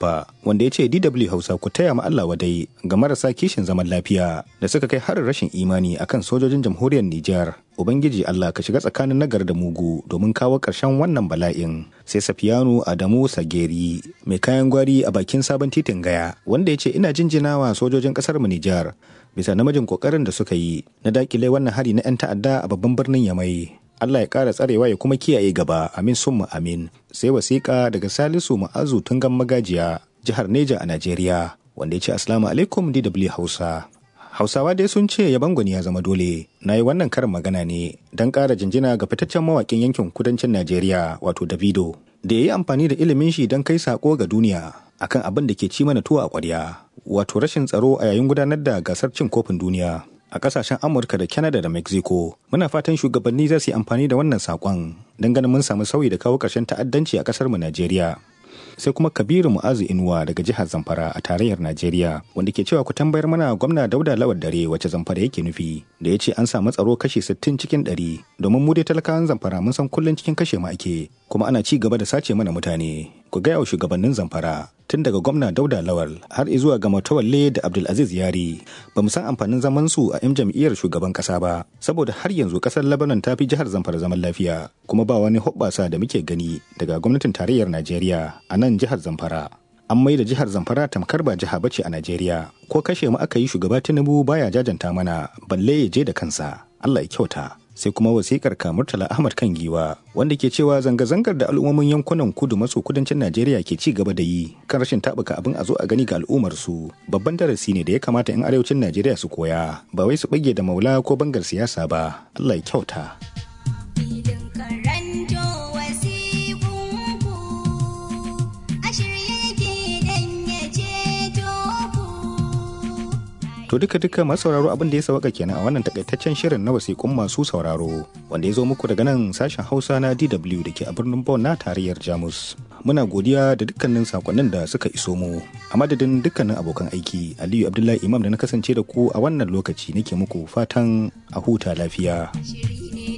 Baffa wanda ya ce DW Hausa ku taya ma Allah wadai ga marasa kishin zaman lafiya da suka kai harin rashin imani akan sojojin jamhuriyar Nijar. Ubangiji Allah ka shiga tsakanin nagar da mugu domin kawo ƙarshen wannan bala'in. Sai Safiyanu Adamu Sageri mai kayan gwari a bakin sabon titin gaya wanda ya ce ina jinjinawa sojojin ƙasar mu Nijar bisa namijin ƙoƙarin da suka yi na dakile wannan hari na 'yan ta'adda a babban birnin Yamai. Allah ya ƙara tsarewa ya kuma kiyaye gaba amin summa amin sai wasiƙa daga Salisu Ma'azu Tungan Magajiya jihar Neja a Najeriya wanda ya ce Assalamu alaikum DW Hausa. Hausawa dai sun ce yaban gwani ya zama dole. Na yi wannan karin magana ne don ƙara jinjina ga fitaccen mawaƙin yankin kudancin Najeriya wato Davido da ya yi amfani da ilimin shi don kai saƙo ga duniya akan abin da ke ci mana tuwo a ƙwarya wato rashin tsaro a yayin gudanar da gasar cin kofin duniya. a kasashen amurka da canada da mexico muna fatan shugabanni za su yi amfani da wannan sakon don ganin mun samu sauyi da kawo ƙarshen ta'addanci a ƙasar mu najeriya sai kuma kabiru mu'azu inuwa daga jihar zamfara a tarayyar najeriya wanda ke cewa ku tambayar mana gwamna dauda lawar dare wacce zamfara yake nufi da ya ce an samu tsaro kashi 60 cikin 100 domin mu dai talakawan zamfara mun san kullum cikin kashe mu ake kuma ana ci gaba da sace mana mutane ku gaya wa shugabannin zamfara tun daga gwamna dauda lawal har zuwa ga matawalle da abdulaziz yari ba mu san amfanin zaman su a 'yan jam'iyyar shugaban kasa ba saboda har yanzu kasar lebanon ta fi jihar zamfara zaman lafiya kuma ba wani hoɓɓasa da muke gani daga gwamnatin tarayyar najeriya a nan jihar zamfara an mai da jihar zamfara tamkar ba jiha bace a najeriya ko kashe mu aka yi shugaba tinubu baya jajanta mana balle ya je da kansa allah ya kyauta sai kuma wasikar Murtala Ahmad kan giwa wanda ke cewa zanga-zangar da al'ummomin yankunan kudu maso kudancin Najeriya ke ci gaba da yi kan rashin tabuka abin a zo a gani ga al'ummar su babban darasi ne da ya kamata 'yan arewacin Najeriya su koya ba wai su bage da maula ko bangar siyasa ba Allah ya kyauta. To duka duka masu sauraro abin da ya sauka kenan a wannan takaitaccen shirin na wasiƙun masu sauraro wanda ya zo muku daga nan sashen Hausa na DW da ke a birnin Bonn na tarayyar Jamus. Muna godiya da dukkanin sakonnin da suka iso mu. A madadin dukkanin abokan aiki, Aliyu Abdullahi Imam da na kasance da ku a wannan lokaci nake muku fatan a huta lafiya.